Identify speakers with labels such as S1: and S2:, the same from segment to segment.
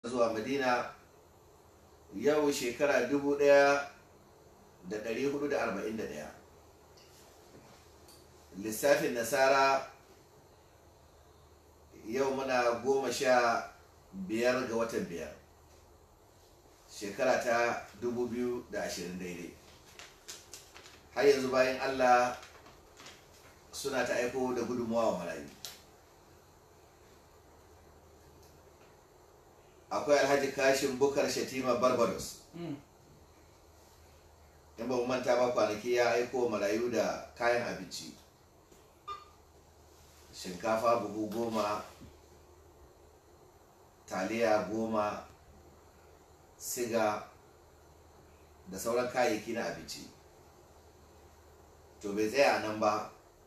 S1: zuwa madina yau shekara dubu ɗaya da ɗari hudu da arba'in da ɗaya lissafin nasara yau muna goma sha biyar ga watan biyar shekara ta dubu biyu da ashirin daidai har yanzu bayan allah suna ta aiko da gudunmawa wa marayu akwai alhaji kashin bukar shatima barbados in ba mu manta ba kwanaki ya aiko marayu da kayan abinci shinkafa buhu goma taliya goma siga da sauran kayayyaki na abinci to bai tsaya a nan ba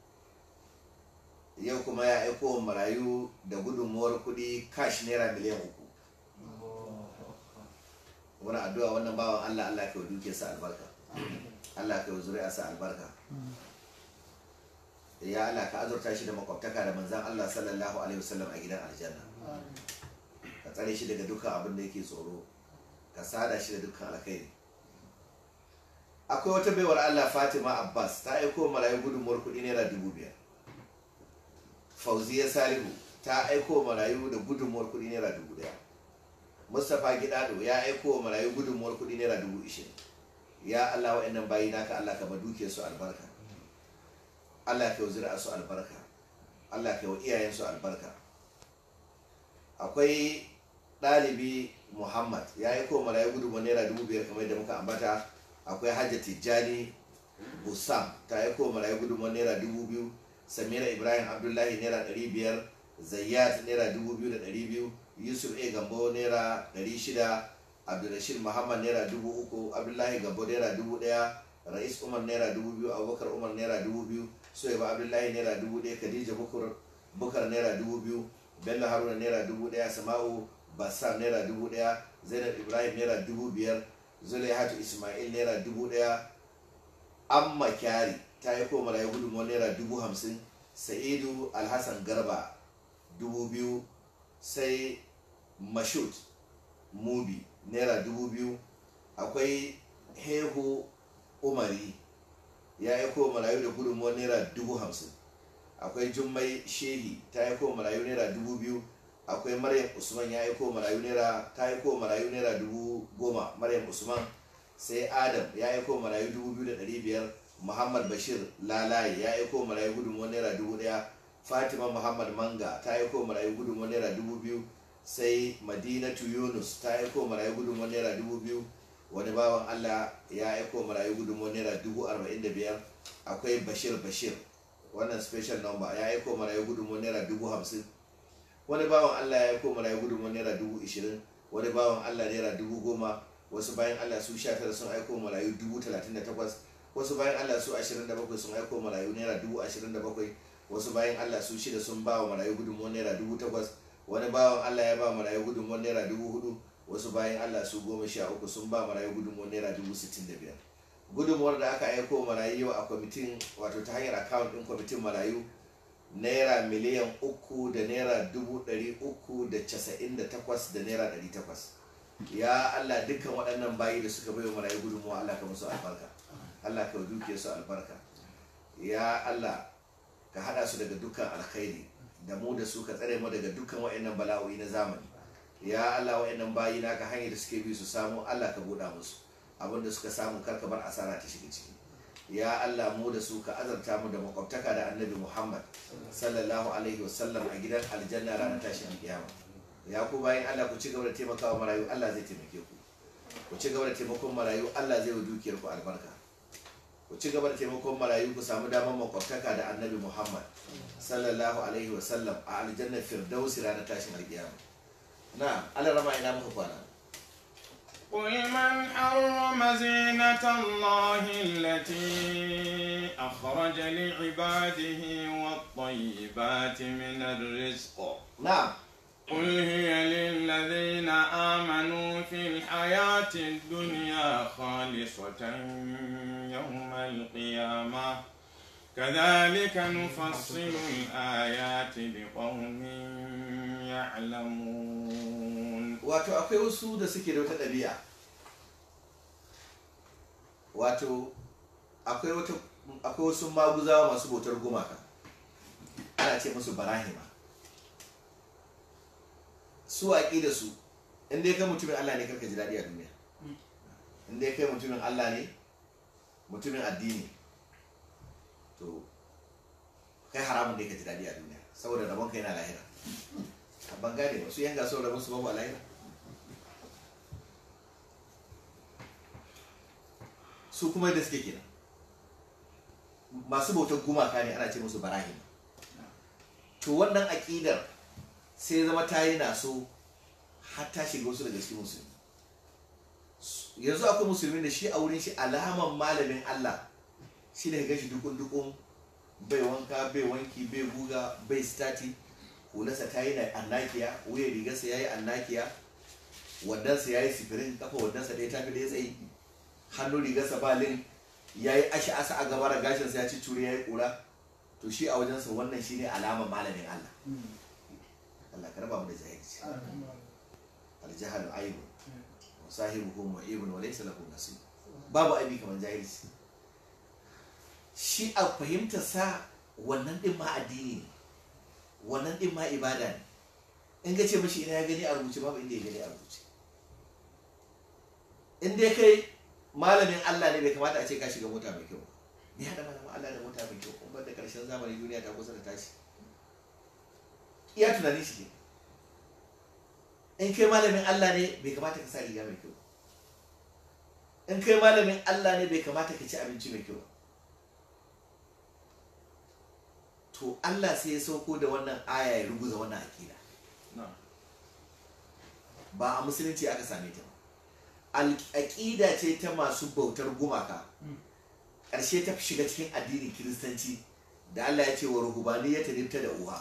S1: yau kuma ya aiko marayu da gudunmuwar kudi kash naira miliyan uku wani addu'a wannan bawan Allah Allah ka duke sa albarka Allah ka zuri'a sa albarka ya Allah ka azurta shi da makwabtaka da manzan Allah sallallahu alaihi wasallam a gidan aljanna ka tsare shi daga dukkan abin da yake tsoro ka sada shi da dukkan alkhairi akwai wata baiwar Allah Fatima Abbas ta aiko marayu gudunmuwar kuɗi naira dubu biyar Fauziya Salihu ta aiko marayu da gudunmuwar kuɗi naira dubu ɗaya mustapha gidado ya aiko wa marayu gudunmuwar kudi naira dubu ishirin ya allah wa'annan bayi naka allah ka maduke su albarka allah ka zira su albarka allah ka wa iyayen su albarka akwai ɗalibi muhammad ya aiko wa marayu gudunmuwar naira dubu biyar kamar yadda muka ambata akwai hajja tijjani busam ta aiko wa marayu gudunmuwar naira dubu biyu samira ibrahim abdullahi naira ɗari biyar zayyat naira dubu biyu da ɗari biyu yusuf a gambo naira 600 abdulrashid muhammad naira 3000 abdullahi gambo naira 1000 rais umar naira 2000 abubakar umar naira 2000 soyaba abdullahi naira 1000 khadija bukur bukar naira 2000 bello haruna naira 1000 sama'u bassam naira 1000 zainab ibrahim naira 5000 zulaihatu ismail naira 1000 amma kyari ta yi ko marayu gudunmuwa naira 50,000 sa'idu alhassan garba 2000 sai mashut mubi naira dubu biyu akwai hehu umari ya aiko marayu da gudunmuwar naira dubu hamsin akwai jummai shehi ta aiko marayu naira dubu biyu akwai maryam usman ya aiko marayu naira ta aiko marayu naira dubu goma maryam usman sai adam ya aiko marayu dubu biyu da ɗari biyar muhammad bashir lalaye ya aiko marayu gudunmuwar naira dubu ɗaya fatima muhammad manga ta aiko marayu gudunmuwar naira dubu biyu sai madinatu yunus ta aiko marayu gudunmuwar naira dubu biyu wani bawan allah ya aiko marayu gudunmuwar naira dubu arba'in da biyar akwai bashir bashir wannan special number ya aiko marayu gudunmuwar naira dubu hamsin wani bawan allah ya aiko marayu gudunmuwar naira dubu ishirin wani bawan allah naira dubu goma wasu bayan allah su sha tara sun aiko marayu dubu talatin da takwas wasu bayan allah su ashirin da bakwai sun aiko marayu naira dubu ashirin da bakwai wasu bayan Allah su shida sun ba wa marayu gudunmuwar naira dubu takwas wani bawan Allah ya ba marayu gudunmuwar naira dubu hudu wasu bayan Allah su goma sha uku sun ba marayu gudunmuwar naira dubu sittin da biyar gudunmuwar da aka aiko marayu yau a kwamitin wato ta hanyar akawun ɗin kwamitin marayu naira miliyan uku da naira dubu ɗari uku da casa'in da takwas da naira ɗari takwas ya Allah dukkan waɗannan bayi da suka bai wa marayu gudunmuwa Allah ka musu albarka Allah ka duke su albarka ya Allah ka hada su daga dukkan alkhairi da mu da su ka tsare mu daga dukkan wa'annan bala'o'i na zamani ya Allah wa'annan bayi naka hanyar da suke bi su samu Allah ka buɗa musu abin da suka samu kar ka bar asara ta shiga ciki ya Allah mu da su ka azarta mu da makwabtaka da annabi Muhammad sallallahu alaihi wasallam a gidan aljanna ranar tashin kiyama ya ku bayan Allah ku ci gaba da taimakawa marayu Allah zai taimake ku ku ci gaba da taimakon marayu Allah zai wa dukiyar ku albarka ku ci gaba da taimakon marayu ku samu damar makwabtaka da annabi muhammad sallallahu alaihi wasallam a aljannar firdausi ranar tashin alkiyama na ala rama ina muka kwana
S2: قل من حرم زينة الله التي أخرج لعباده والطيبات من الرزق
S1: نعم
S2: قل هي للذين آمنوا في الحياة الدنيا خالصة يوم القيامة كذلك نفصل الآيات لقوم يعلمون
S1: wato akwai wasu da suke da wata ɗabi'a wato akwai wata akwai wasu maguzawa masu bautar gumaka ana ce musu barahima su aƙida su in dai kai mutumin Allah ne karka ji daɗi a duniya in dai kai mutumin Allah ne mutumin addini to kai haramun ne ka ji daɗi a duniya saboda rabon kai na lahira a ban gane ba su yan gasar rabon su babu a lahira su kuma da suke kenan masu bautar gumaka ne ana ce musu barahima to wannan aƙidar sai zama ta yi naso har ta shiga wasu daga cikin musulmi yanzu akwai musulmi da shi a wurin shi alaman malamin Allah shi ne ga shi dukun dukun bai wanka bai wanki bai guga bai stati hularsa ta yi na annakiya wuyan rigarsa ya yi annakiya wadansa ya yi sifirin kafa wadansa ɗaya tafi da ya tsayi hannun rigarsa ba lin ya yi ashi asa a gaba da gashinsa ya ci curi ya yi ƙura to shi a wajensa wannan shi ne alaman malamin Allah Allah ka raba mu da jahilci aljahalu aibu wa sahibuhu mu'ibun wa laysa lahu nasib babu aibi kamar jahilci shi a fahimta sa wannan din ma addini ne wannan din ma ibada ne in ga ce mashi ina ya gani a rubuce babu inda ya gani a rubuce in dai kai malamin Allah ne bai kamata a ce ka shiga mota mai kyau me hada malamin Allah da mota mai kyau kuma da karshen zamani duniya ta kusa da tashi iya tunanin shi ne in kai malamin Allah ne bai kamata ka sa riga mai kyau in kai malamin Allah ne bai kamata ka ci abinci mai kyau to Allah sai ya sauko da wannan aya ya ruguza wannan akida ba a musulunci aka same ta ba aƙida ce ta masu bautar gumaka ƙarshe ta shiga cikin addinin kiristanci da Allah ya ce wa ruhubaniyya ta nifta da uha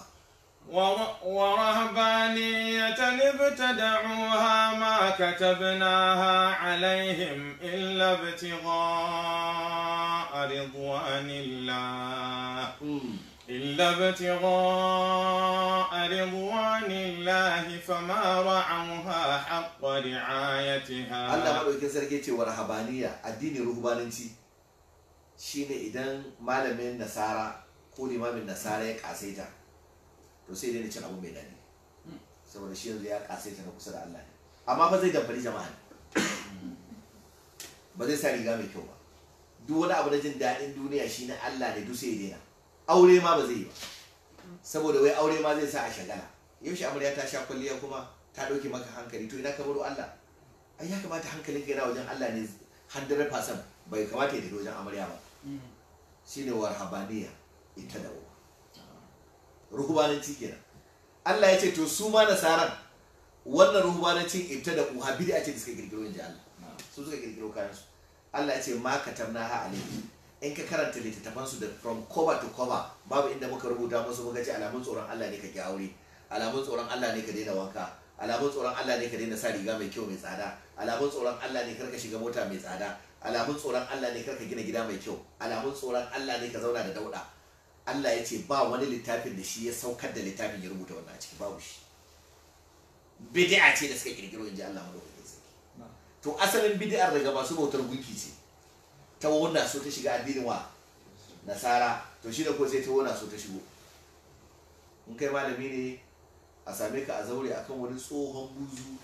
S2: ورهبانية ابتدعوها ما كتبناها عليهم إلا ابتغاء رضوان الله إلا ابتغاء رضوان الله فما رعوها حق رعايتها
S1: Allah maɗaukin sarki ce wa rahabaniya addinin ruhubananci shine idan malamin nasara ko limamin nasara ya kasaita to sai dai cin abu mai daɗi saboda shi yanzu ya kasaita na kusa da Allah ne amma ba zai damfari jama'a ne ba zai sa riga mai kyau ba duk wani abu na jin daɗin duniya shi na Allah ne duk sai ya daina aure ma ba zai yi ba saboda wai aure ma zai sa a shagala yaushe amarya ta sha kwalliya kuma ta ɗauke maka hankali to ina ka baro Allah ai ya kamata hankalinka yana wajen Allah ne 100% bai kamata ya tafi wajen amarya ba shine warhabaniya ita da uwa ruhubananci kenan Allah ya ce to su ma nasaran wannan ruhubanancin ita da uha bid'a ce da suka kirkiro inji Allah su suka kirkiro kayan su Allah ya ce ma katabna ha alayhi in ka karanta littattafan su da from cover to cover babu inda muka rubuta musu muka ce alamun tsoron Allah ne ka ki aure alamun tsoron Allah ne ka daina wanka alamun tsoron Allah ne ka daina sa riga mai kyau mai tsada alamun tsoron Allah ne karka shiga mota mai tsada alamun tsoron Allah ne karka gina gida mai kyau alamun tsoron Allah ne ka zauna da dauda Allah ya ce ba wani littafin da shi ya saukar da littafin ya rubuta wannan a ciki babu shi bid'a ce da suka kirkiro inji Allah madaukakin sarki to asalin bid'ar daga masu bautar gunki ce ta wona so ta shiga addinin wa nasara to shi da ko sai ta wona so ta shigo in kai malami ne a same ka a zaure akan wani tsohon buzu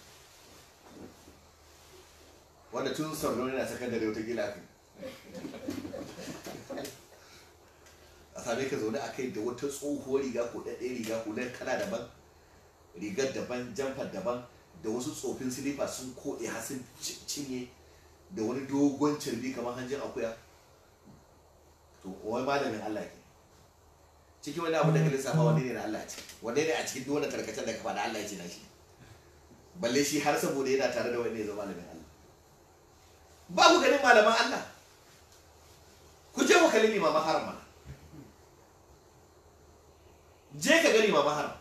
S1: wanda tun sarrauni na sakandare wata gila kai a same ka zaune a kai da wata tsohuwar riga ko ɗaɗɗe riga ko ɗan kala daban rigar daban jamfar daban da wasu tsofin silifa sun koɗe har sun cinye da wani dogon carbi kamar hanjin akuya to wai malamin Allah ke cikin wani abu da ka lissafa wani ne na Allah ce wani ne a cikin duk wani tarkacen da ka faɗa Allah ya ce na shi balle shi har saboda yana tare da wani ne zama malamin Allah ba ku ganin malaman Allah ku je ku kalli limaman haram mana je ka ga limaman haram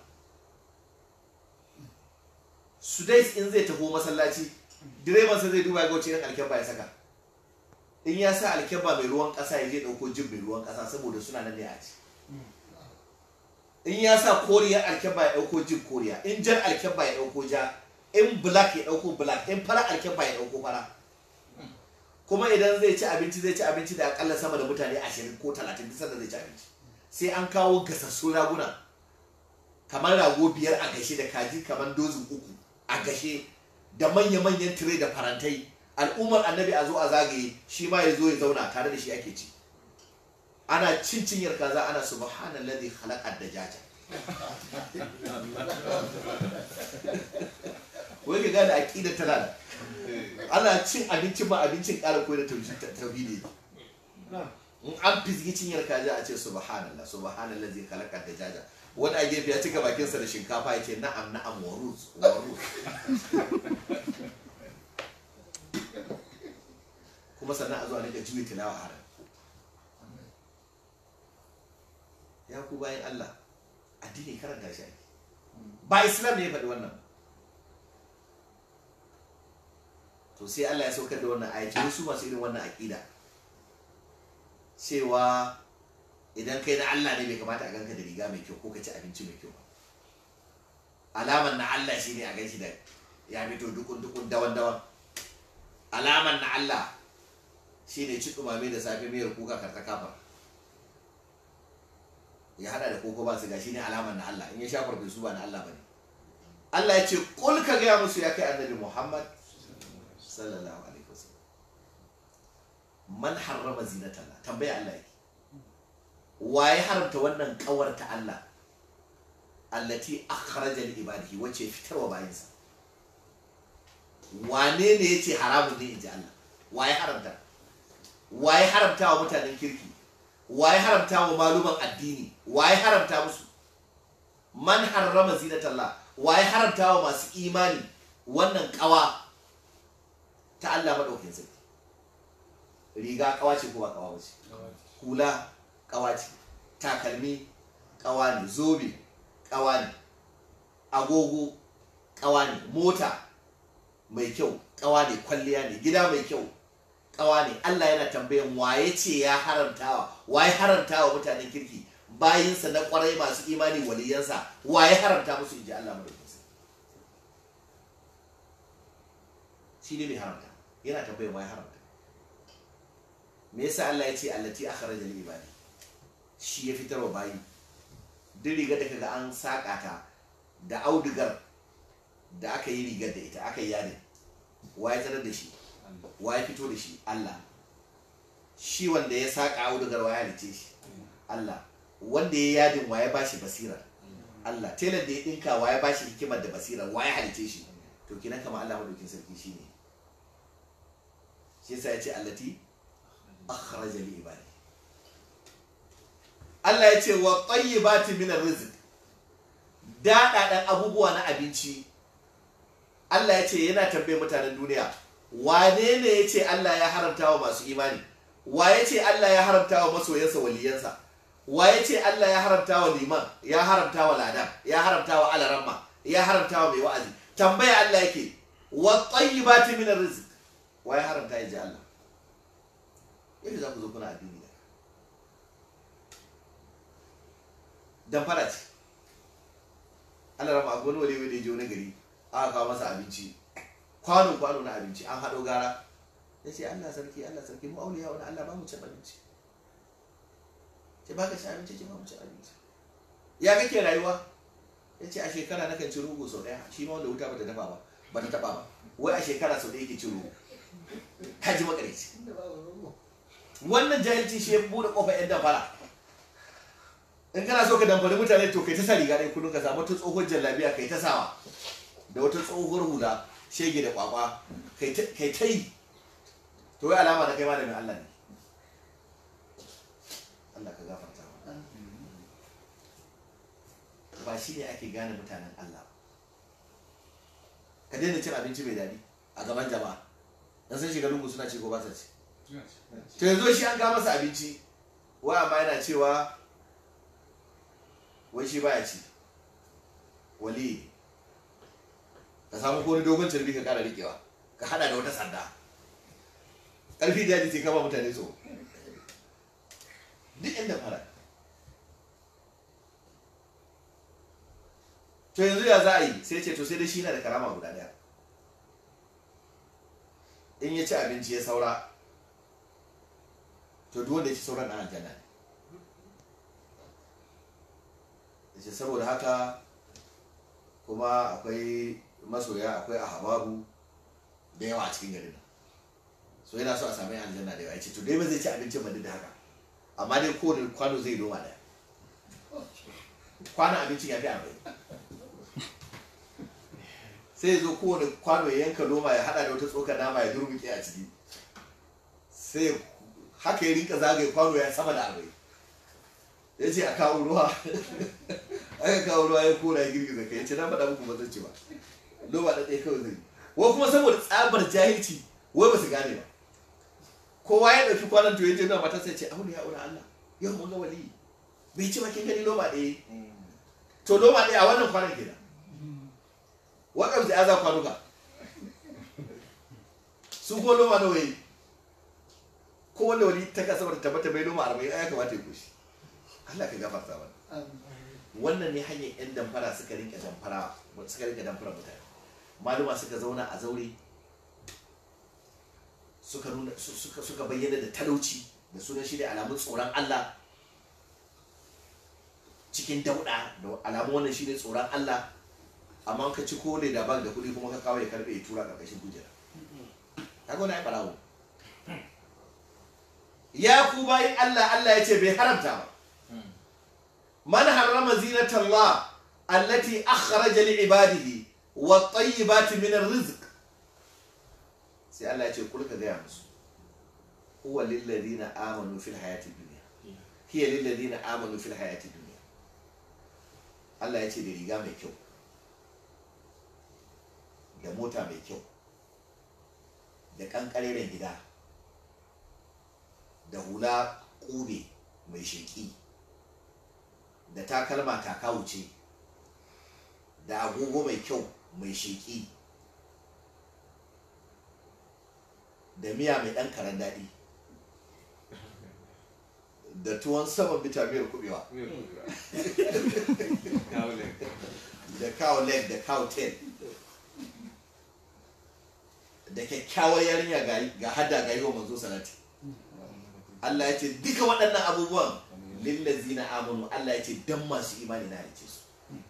S1: su dai in zai taho masallaci direban sa zai duba ya ga wace irin alkyabba ya saka in ya sa alkyabba mai ruwan ƙasa ya je ɗauko jin mai ruwan ƙasa saboda suna nan ne a ci in ya sa koriyar alkyabba ya ɗauko jin koriya in jar alkyabba ya ɗauko ja in black ya dauko black in fara alkefa ya dauko fara kuma idan zai ci abinci zai ci abinci da akalla sama da mutane ashirin ko talatin duk sanda zai ci abinci sai an kawo gasassun raguna kamar rago biyar a gashe da kaji kamar dozin uku a gashe da manya-manyan tire da farantai al'ummar annabi a zo a zagaye shi ma ya zo ya zauna tare da shi ake ci ana cin cinyar kaza ana subhanallazi khalaqad dajaja wai ka gane aqidar tana da ana cin abincin ma abincin ƙara koyar da tauhidi in an fizgi cinyar kaza a ce subhanallah subhanallah zai kalakar da jaja wani a gefe ya cika bakinsa da shinkafa ya ce na'am na'am waruz waruz kuma sannan a zuwa nika juyi tilawa a ran ya ku bayan Allah addini karanta shi ake ba islam ne ya faɗi wannan to sai Allah ya saukar da wannan ayyaci wasu masu irin wannan aƙida cewa idan kai na Allah ne bai kamata a ganka da riga mai kyau ko ka ci abinci mai kyau ba alaman na Allah shine a ganshi da ya fito dukun dukun dawan dawan alaman na Allah shine ci dumame da safe miyar kuka karta kafa ya hada da koko ba su ga shine alaman na Allah in ya sha farfesu ba na Allah bane Allah ya ce kul ka gaya musu ya kai annabi Muhammad sallallahu alaihi wasallam man harrama zinatalla tambaya Allah yake waye haramta wannan kawar ta Allah allati akhraja li ibadihi wace fitarwa bayinsa wane ne yace haramun ne inji Allah waye haramta waye haramta wa mutanen kirki waye haramta wa maluman addini waye haramta musu man harrama zinatalla waye haramta wa masu imani wannan kawa ta Allah madaukakin sarki riga kawa ce ko ba kawa ce hula kawa ce takalmi kawa ne zobe kawa ne agogo kawa ne mota mai kyau kawa ne kwalliya ne gida mai kyau kawa ne Allah yana tambayan waye ce ya haramtawa waye haramtawa mutanen kirki bayinsa na kwarai masu imani waliyansa waye haramta musu inji Allah madaukakin shi ne mai haramta yana tambayan waye haramta me yasa Allah ya ce allati akhraja lil ibadi shi ya fitar wa bayi duk rigar da kaga an saka ta da audigar da aka yi rigar da ita aka yi yadin waye tarar da shi waye fito da shi Allah shi wanda ya saka audigar waye halice shi Allah wanda ya yadin waye bashi basira Allah telan da ya dinka waye bashi hikimar da basira waye halice shi to kinan kama Allah madaukin sarki shine shi yasa ya ce allati akhraja li ibadi Allah ya ce wa tayyibati min arrizq daɗaɗan abubuwa na abinci Allah ya ce yana tambaye mutanen duniya wane ne ya ce Allah ya haramta wa masu imani wa ya ce Allah ya haramta wa masoyansa waliyansa wa ya ce Allah ya haramta wa liman ya haramta wa ladan ya haramta wa alaramma ya haramta wa mai wa'azi tambaya Allah yake wa tayyibati min arrizq wa ya haramta ya ji Allah yadda za ku zo kuna addini da dan fara ce Allah rama akwai wani walewa da ya je wani gari aka kawo masa abinci kwano kwano na abinci an haɗo gara ya ce Allah sarki Allah sarki mu auliya wani Allah ba mu cin abinci ce ba ka ci abinci ce ba mu cin abinci ya kake rayuwa ya ce a shekara na kan ci rugu sau ɗaya shi ma wanda wuta ba ta dafa ba ba ta taɓa ba wai a shekara sau ɗaya ke ci rugu ka ji makareci wannan jahilci shi ya buɗe ƙofar yan damfara in kana so ka damfari mutane to kai ta sa riga ɗaya kullum ka samu ta tsohon jallabiya kai ta sawa da wata tsohuwar hula shege da kwakwa kai ta yi to wai alama da kai malamin Allah ne Allah ka gafarta ba shi ne ake gane mutanen Allah ka daina cin abinci mai daɗi a gaban jama'a dan sun shiga lungu suna ce ko ba sa ci to yanzu shi an kawo masa abinci wa amma yana cewa wai shi baya ci wali ka samu ko wani dogon cirbi ka kara rikewa ka hada da wata sanda ƙarfi da yaji sai kama mutane so duk inda fara to yanzu ya za a yi sai ce to sai dai shi na da karama guda daya in ya ci abinci ya saura to duk wanda ya ci sauran na aljanna ne yace saboda haka kuma akwai masoya akwai ahababu da yawa a cikin garin nan so yana so a sami aljanna da yawa ya ce to dai ba zai ci abincin ba duk da haka amma dai kowane kwano zai noma daya kwanon abincin ya fi arba'in sai ya zo kowane kwano ya yanka noma ya hada da wata tsokar nama ya durmuke a ciki sai haka ya rinka zagaye kwano ya sama da arba'in ya ce a kawo ruwa aka kawo ruwa ya kora ya girgiza kai ya ce na faɗa muku ba zan ci ba noma da ɗaya kawai zai yi wai kuma saboda tsabar jahilci wai ba su gane ba kowa ya ɗauki kwanan to ya je na matarsa ya ce aure ya aure Allah yau mun ga wali bai ci ba kin gani noma ɗaya to noma ɗaya a wannan kwanan kenan waɗanda da ya za kwanuka su ko noma nawa yi ko wanda wani ta kasa wata tabbata bai noma arba'in ya kamata ya kushi Allah ka gafarta mana wannan ne hanyar yan damfara suka rinka damfara suka rinka damfara mutane maluma suka zauna a zaure suka nuna suka suka bayyana da talauci da sunan shi da alamun tsoron Allah cikin dauda da alamun wannan shi ne tsoron Allah amma ka ci kone da bag da kuɗi kuma ka kawo ya karbe ya tura ƙarƙashin kujera kaga wani ai barawo ya ku bayin Allah Allah ya ce bai haramta ba man harrama zinatallah allati akhraja li ibadihi wa tayyibati min arrizq sai Allah ya ce kul ka gaya musu huwa lil ladina amanu fil hayati dunya hiya lil ladina amanu fil hayati dunya Allah ya ce da riga mai kyau da mota mai kyau da kankareren gida da hula ƙube mai sheƙi da takalma takawuce da agogo mai kyau mai sheƙi da miya mai ɗan karen daɗi da tuwon saman bitamiyar kubewa da cow leg da cow tail da kyakkyawar yarinya ga hada ga yi wa manzo salati Allah ya ce duka waɗannan abubuwan lillazina amanu Allah ya ce dan masu imani na halice su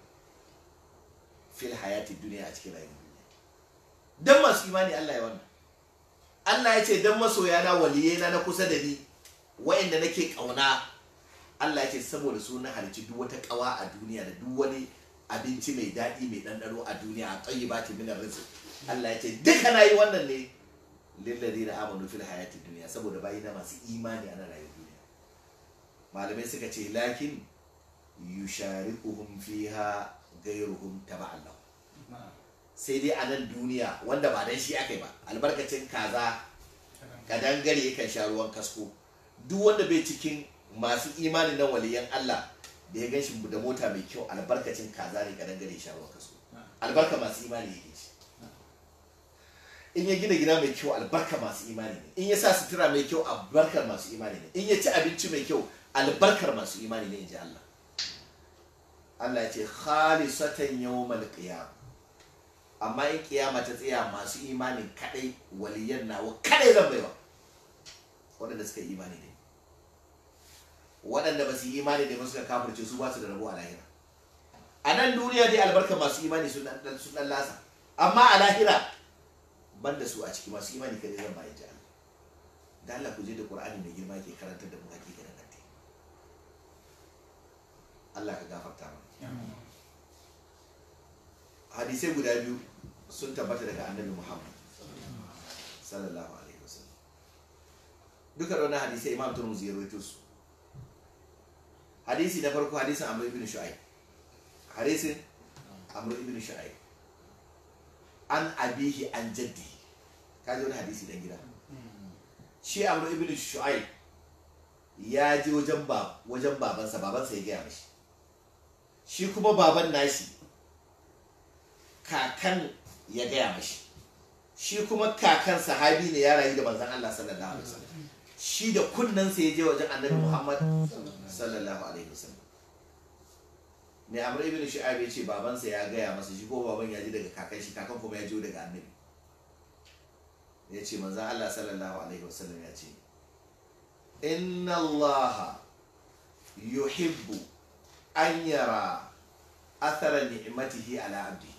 S1: fil hayati duniya a cikin rayuwar duniya dan masu imani Allah ya wannan Allah ya ce dan masoya na waliyai na na kusa da ni wa'anda nake kauna Allah ya ce saboda su na halici duk wata kawa a duniya da duk wani abinci mai daɗi mai ɗanɗano a duniya a tsayi ba ta minar rizq Allah ya ce duka na yi wannan ne lillazina amanu fil hayati duniya saboda bayi na masu imani ana rayuwar duniya malamai suka ce lakin yushariquhum fiha ghayruhum taba'an lahu sai dai a nan duniya wanda ba dan shi aka yi ba albarkacin kaza kadangare yakan sha ruwan kasko duk wanda bai cikin masu imani na waliyan Allah da ya gan shi da mota mai kyau albarkacin kaza ne kadangare ya sha ruwan kasko albarka masu imani yake shi in ya gina gida mai kyau albarka masu imani ne in ya sa sutura mai kyau albarkar masu imani ne in ya ci abinci mai kyau albarkar masu imani ne in ji Allah Allah ya ce khalisatan yawmal qiyam amma in kiyama ta tsaya masu imanin kadai waliyan nawa kadai zan baiwa waɗanda suka yi imani ne waɗanda ba su yi imani ne ba suka kafirce su ba su da rabo a lahira a nan duniya dai albarka masu imani sun dan lasa amma a lahira banda su a ciki masu imani kadai zan bayan ji Allah da Allah ku je da Qur'ani mai girma ke karantar da mu hakikanin addini Allah ka gafarta mana hadisai guda biyu sun tabbata daga annabi Muhammad sallallahu alaihi wasallam duka da wannan hadisai Imam Tirmidhi ya rawaito su hadisi na farko hadisin Amr ibn Shu'aib hadisin Amr ibn Shu'aib an abihi an jaddi kaji wani hadisi dan gida shi Amr ibn Shu'aib ya je wajen ba wajen babansa babansa ya gaya mashi shi kuma baban nashi kakan ya gaya mashi shi kuma kakan sahabi ne ya rayu da manzon Allah sallallahu alaihi wasallam shi da kunnensa ya je wajen annabi Muhammad sallallahu alaihi wasallam ne amr ibn shu'aib ya ce babansa ya gaya masa shi ko baban ya ji daga kakan shi kakan kuma ya ji daga annabi ya ce manzan Allah sallallahu alaihi wasallam ya ce inna Allah yuhibbu an yara athara ni'matihi ala abdi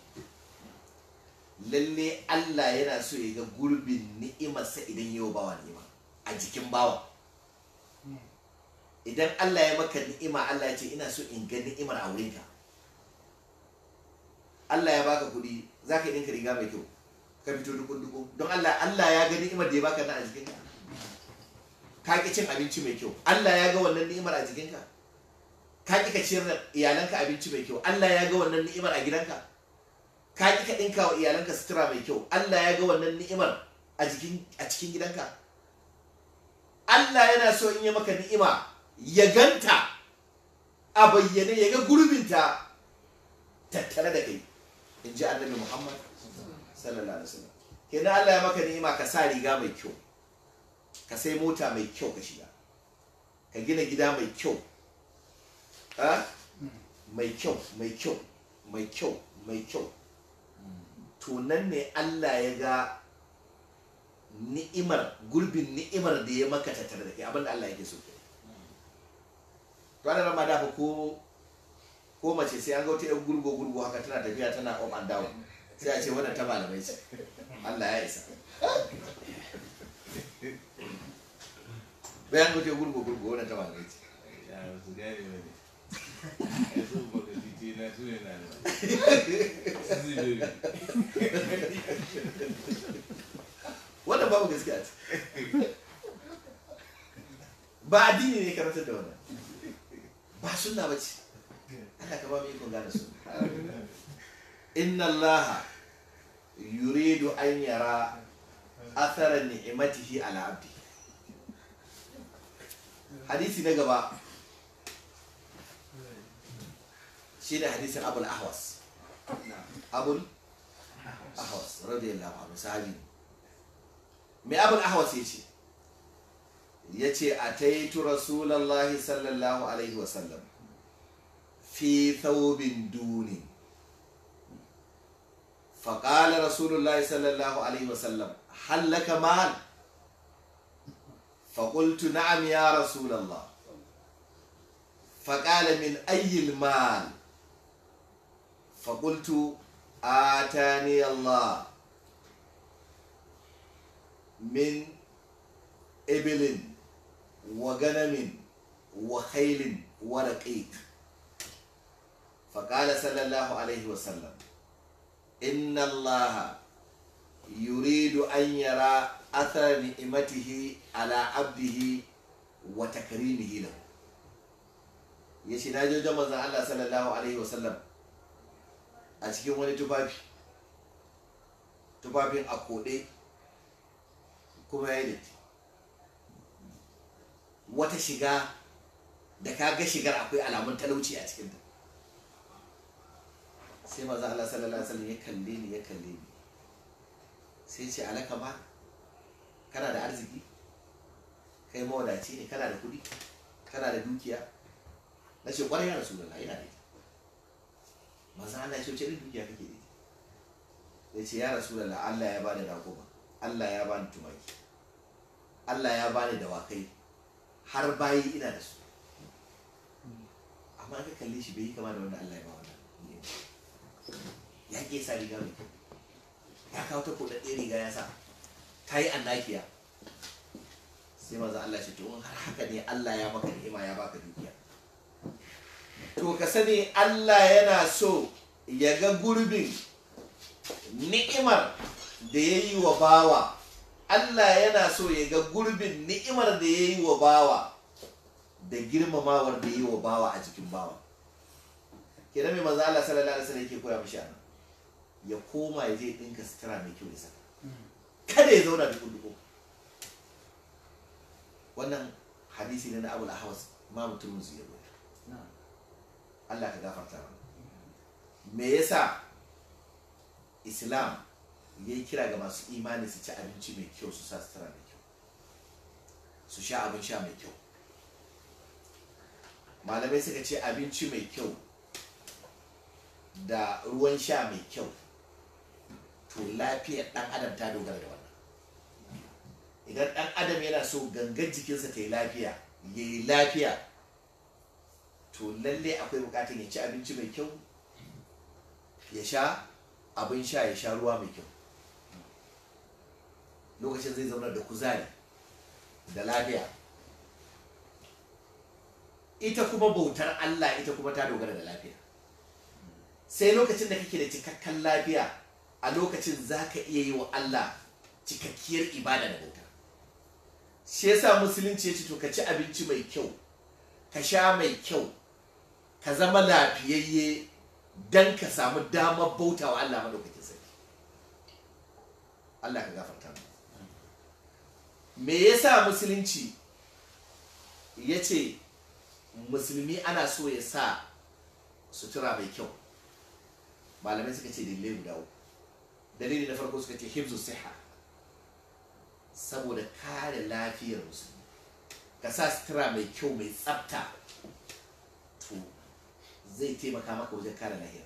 S1: lalle Allah yana so ya ga gurbin ni'imarsa idan yau bawa ni'ima a jikin bawa idan Allah ya maka ni'ima Allah ya ce ina so in ga ni'imar a wurinka Allah ya baka kuɗi za ka yi ɗinka riga mai kyau ka fito dukun dukun don Allah Allah ya ga ni'imar da ya baka na a jikinka ka ki cin abinci mai kyau Allah ya ga wannan ni'imar a jikinka ka ki ka ciyar da iyalanka abinci mai kyau Allah ya ga wannan ni'imar a gidanka ka ki ka ɗinka wa iyalanka sutura mai kyau Allah ya ga wannan ni'imar a jikin a cikin gidanka Allah yana so in ya maka ni'ima ya ganta a bayyane ya ga gurbinta tattare da kai in ji annabi Muhammad sallallahu alaihi wasallam kenan Allah ya maka ni'ima ka sa riga mai kyau ka sai mota mai kyau ka shiga ka gina gida mai kyau ha mai kyau mai kyau mai kyau mai kyau to nan ne Allah ya ga ni'imar gurbin ni'imar da ya maka tattare da kai abinda Allah yake so ke ranar ma dafa ko ko mace sai an ga wata yan gurgo gurgo haka tana tafiya tana up and down sai a ce wannan ta malamai ce Allah ya isa bayan ga wata gurgo gurgo wannan ta malamai ce
S2: ya su gane ba ne ya so baka titi na su ne na da su zubiri
S1: wannan babu gaskiya ce ba addini ne karantar da wannan ba sunna ba ce Allah ka ba mu ikon gane su inna Allah yuridu an yara athara ni'matihi ala abdi hadisi na gaba shi ne hadisin abul ahwas abul ahwas radiyallahu anhu sahabi ne mai abul ahwas ya ce ya ce a taitu rasulallah sallallahu alaihi wasallam fi thawbin duni فقال رسول الله صلى الله عليه وسلم هل لك مال فقلت نعم يا رسول الله فقال من أي المال فقلت آتاني الله من إبل وغنم وخيل ورقيق فقال صلى الله عليه وسلم إن الله يريد أن يرى أثر نعمته على عبده وتكريمه له yace na je manzon Allah sallallahu alaihi wasallam a cikin wani tufafi tufafin a koɗe kuma ya datti wata shiga da ka ga shigar akwai alamun talauci a cikinta sai maza Allah sallallahu alaihi wasallam ya kalle ni ya kalle ni sai ce alaka ma kana da arziki kai mawadaci ne kana da kuɗi kana da dukiya na ce kwarai ya rasu da ina da ita maza Allah ya ce wace irin dukiya kake da ita ya ce ya rasu da Allah ya bani raƙuma Allah ya bani tumaki Allah ya bani dawakai har bayi ina da su amma ka kalle shi bai yi kama da wanda Allah ya ba wannan ya ke sa riga mai kyau ya kawo ta kodadde riga ya sa ta yi annakiya sai maza Allah ce to in har haka ne Allah ya maka ni'ima ya baka dukiya to ka sani Allah yana so ya ga gurbin ni'imar da ya yi wa bawa Allah yana so ya ga gurbin ni'imar da ya yi wa bawa da girmamawar da ya yi wa bawa a jikin bawa kenan mai manzo Allah sallallahu alaihi wasallam yake koya mishi anan ya koma ya je dinka sutura mai kyau ya saka kada ya zauna duku duku wannan hadisi ne na Abu al-Ahwas ma mutumin zuwa Allah ka gafarta mana me yasa Islam ya yi kira ga masu imani su ci abinci mai kyau su sa sutura mai kyau su sha abin sha mai kyau malamai suka ce abinci mai kyau da ruwan sha mai kyau to lafiyar dan adam ta dogara da wannan idan ɗan adam yana so gangan jikinsa ta yi lafiya ya yi lafiya to lalle akwai bukatar ya ci abinci mai kyau ya sha abin sha ya sha ruwa mai kyau lokacin zai zauna da kuzari da lafiya ita kuma bautar Allah ita kuma ta dogara da lafiya sai lokacin da kake da cikakken lafiya a lokacin za ka iya yi wa Allah cikakkiyar ibada da bauta shi yasa musulunci ya ce to ka ci abinci mai kyau ka sha mai kyau ka zama lafiyayye don ka samu damar bauta wa Allah madaukakin sarki Allah ka gafarta mu me yasa musulunci ya ce musulmi ana so ya sa sutura mai kyau malamai suka ce dalilai guda uku dalili na farko suka ce hibzu siha saboda kare lafiyar musulmi ka sa sutura mai kyau mai tsafta to zai taimaka maka wajen kare lahiyar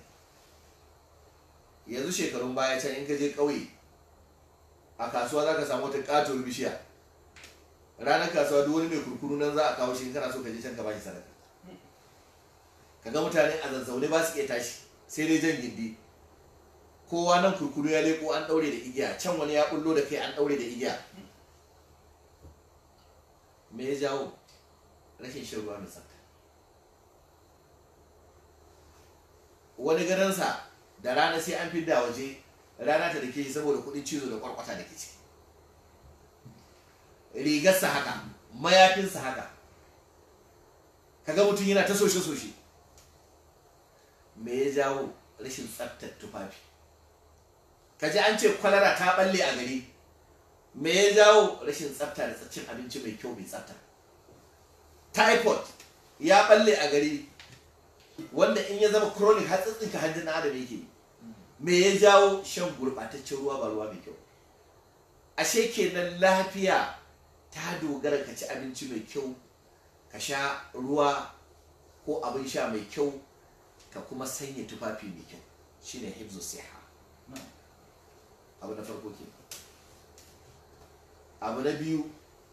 S1: yanzu shekarun baya can in ka je ƙauye a kasuwa za ka samu wata ƙatuwar bishiya ranar kasuwa duk wani mai kurkuru nan za a kawo shi in kana so ka je can ka bashi sadaka ka ga mutane a zazzaune ba su iya tashi sai dai jan gindi kowa nan kurkuru ya leko an daure da igiya can wani ya bullo da kai an daure da igiya me ya jawo rashin shan ruwa mai tsafta wani garansa da rana sai an fidda waje rana ta da ke saboda kudin cizo da kwarkwata da ke ciki rigarsa haka mayafinsa haka kaga mutum yana ta soshe-soshe me ya jawo rashin tsaftar tufafi kaji an ce kwalara ta balle a gari me ya jawo rashin tsafta da cin abinci mai kyau mai tsafta typhoid ya balle a gari wanda in ya zama chronic har tsitsinka hanjin adam yake me ya jawo shan gurɓataccen ruwa ba ruwa mai kyau ashe kenan lafiya ta dogara ka ci abinci mai kyau ka sha ruwa ko abin sha mai kyau ka kuma sanya tufafi mai kyau shine hibzu siha abu na farko ke abu na biyu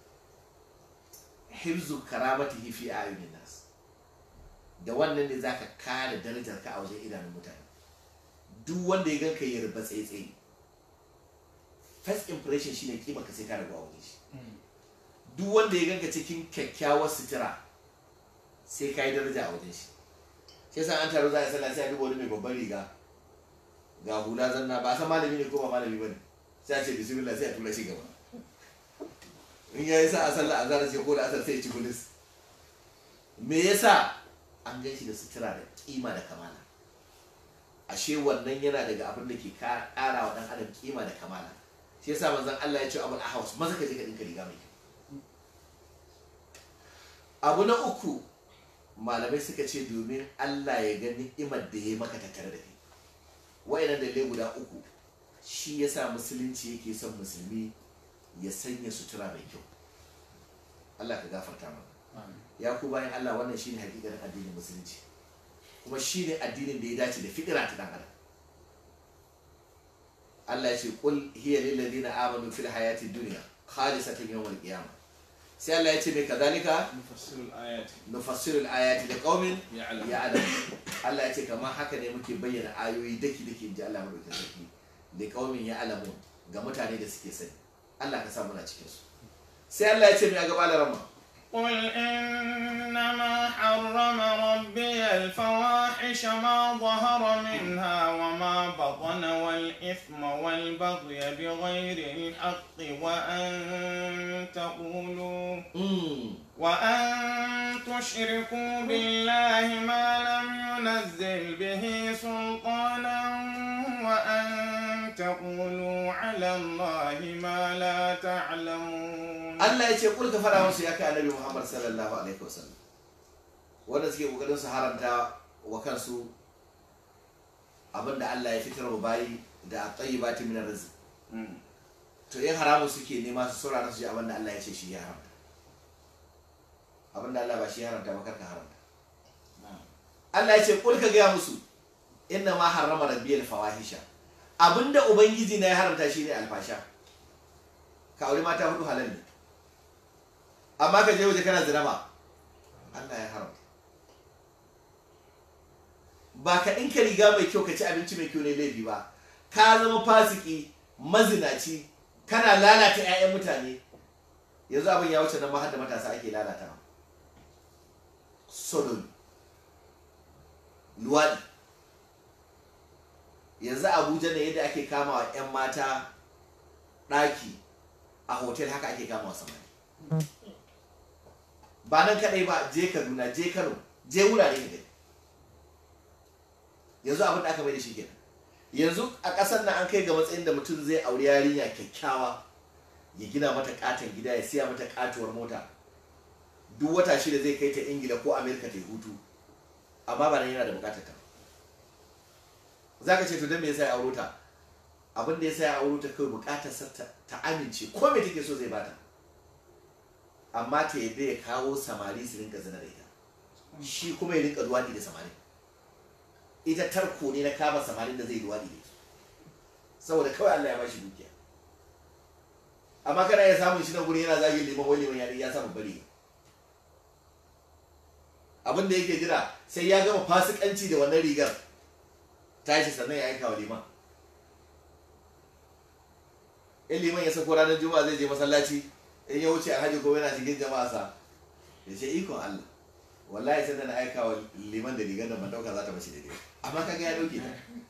S1: hibzu karamati fi ayunin nas da wannan ne zaka kare darajar ka a wajen idanun mutane duk wanda ya ganka ya ruba tsaye first impression shine kima ka sai ka rabu a wajen shi duk wanda ya ganka cikin kyakkyawar sutura sai ka yi daraja a wajen shi shi yasa an taro za a sallah sai a duba wani mai babban riga ga hula zanna ba san malami ne ko ba malami bane sai a ce bismillah sai a tura shi gaba in yayi sa a sallah a zara ce ko da asar sai ya ci bulis me yasa an gan shi da sutura da kima da kamala ashe wannan yana daga abin da ke kara wa dan adam kima da kamala shi yasa manzon Allah ya ce abul ahwas maza ka je ka dinka riga mai kyau abu na uku malamai suka ce domin Allah ya ga ni'imar da ya maka tattare da kai wayannan dalilai guda uku shi yasa musulunci yake son musulmi ya sanya sutura mai kyau Allah ka gafarta mana ya ku bayan Allah wannan shine hakikarin addinin musulunci kuma shine addinin da ya dace da fitira ta dan adam Allah ya ce qul hiya lil ladina amanu fil hayati dunya khalisatan yawmal qiyamah sai Allah ya ce mai kazalika
S2: nufassirul ayati
S1: nufassirul ayati da qaumin
S2: ya'lamu
S1: ya'lamu Allah ya ce kamar haka ne muke bayyana ayoyi daki daki inji Allah madaukakin sarki da qaumin ya'lamu ga mutane da suke sani Allah ka sa muna cikin su sai Allah ya ce mai a gaba da rama
S3: قل إنما حرم ربي الفواحش ما ظهر منها وما بطن والإثم والبغي بغير الحق وأن تقولوا
S1: Mm.
S3: وأن تشركوا بالله ما لم ينزل به سلطانا وأن تقولوا على الله ما لا تعلمون
S1: Allah ya ce kul ka fara musu ya kai annabi Muhammad sallallahu alaihi wasallam wanda suke kokarin su haramta wa kansu abinda Allah ya fitar wa bayi da tayyibati min rizq
S3: Mm.
S1: to in haramun suke nema su saurara su ji abinda Allah ya ce shi ya haramta abinda Allah ba shi ya haramta ba karka haramta Allah ya ce kul ka gaya musu inna ma harrama rabbiyal fawahisha abinda ubangiji na ya haramta shine alfasha ka aure mata hudu halal ne amma ka je waje kana zina ba Allah ya haramta ba ka ɗinka riga mai kyau ka ci abinci mai kyau ne laifi ba ka zama fasiki mazinaci kana lalata 'ya'yan mutane yanzu abin ya wuce nan ma har da matasa ake lalata sodomi luwaɗi yanzu abuja ne yadda ake kama wa 'yan mata ɗaki a hotel haka ake kama wa samari ba nan kaɗai ba je kaduna je kano je wurare ka gani yanzu abin da aka mai da shi kenan yanzu a ƙasar nan an kai ga matsayin da mutum zai auri yarinya kyakkyawa ya gina mata katon gida ya siya mata katuwar mota duk wata shida zai kai ta ingila ko amerika ta yi hutu amma ba nan yana da bukatar ta za ka ce to don me yasa ya auro ta abin da yasa ya auro ta kawai bukatar sa ta amince ko me take so zai bata amma ta yadda ya kawo samari su rinka zina da ita shi kuma ya rinka luwadi da samari ita tarko ne na kama samarin da zai luwadi da ita saboda kawai Allah ya bashi dukiya amma kana ya samun shi na guri yana zagin liman wani liman ya samu bari abin da yake jira sai ya gama fasikanci da wannan rigar tashi sannan ya aika wa liman in liman ya sako ranar juma'a zai je masallaci in ya wuce alhaji ko yana cikin jama'a sa ya ce ikon Allah wallahi sai da na aika wa liman da rigar da ban dauka za ta bace daidai amma kaga ya dauke ta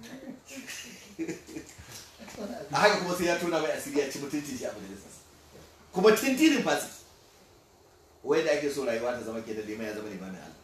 S1: a haka kuma sai ya tona mai asiri ya ci mutunci shi a majalisar kuma tintirin fasiki wai da ake so rayuwa ta zama ke da liman ya zama limamin Allah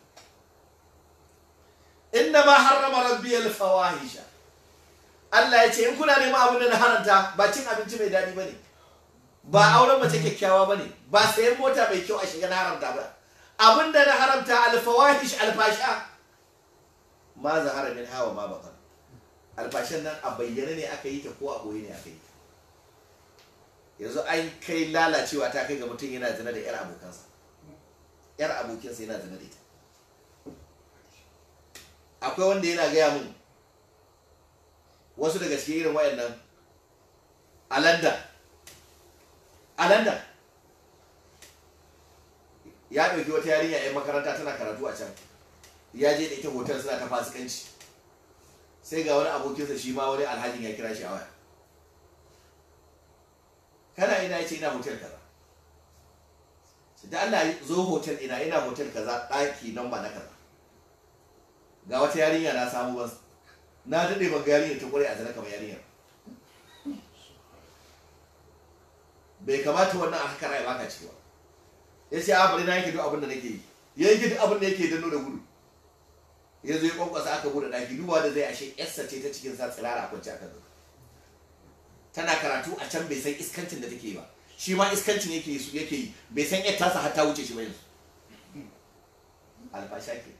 S1: inna ma harrama rabbi al-fawahisha Allah ya ce in kuna neman abin da na haranta ba cin abinci mai daɗi bane ba auren mace kyakkyawa bane ba sayan mota mai kyau a shiga na haramta ba abin da na haramta al-fawahish al-fasha ma zahara min hawa ma batan alfashan nan a bayyane ne aka yi ta ko a boye ne aka yi ta yanzu an kai lalacewa ta kai ga mutum yana zina da yar abokansa yar abokinsa yana zina da ita akwai wanda yana gaya mun wasu daga cikin irin wayannan a london a london ya ɗauki wata yarinya 'yan makaranta tana karatu a can ya je da ita hotel suna ta fasikanci sai ga wani abokinsa shi ma wani alhajin ya kira shi a waya kana ina ya ce ina hotel kaza da Allah zo hotel ina ina hotel kaza ɗaki nan ba na kaza ga wata yarinya na samu ban na daɗe ban ga yarinya ta kware a zana kamar yarinya bai kamata wannan aka kara ya baka cewa ya ce a bari na yake duk abin da nake yi ya yi duk abin da yake danno da gudu ya zo ya kwankwasa aka bude ɗaki duba da zai ashe yarsa ce ta cikin sa tsirara a kwanci aka zo tana karatu a can bai san iskancin da take ba shi ma iskancin yake yi yake yi bai san yar tasa har ta wuce shi ba yanzu alfasha ke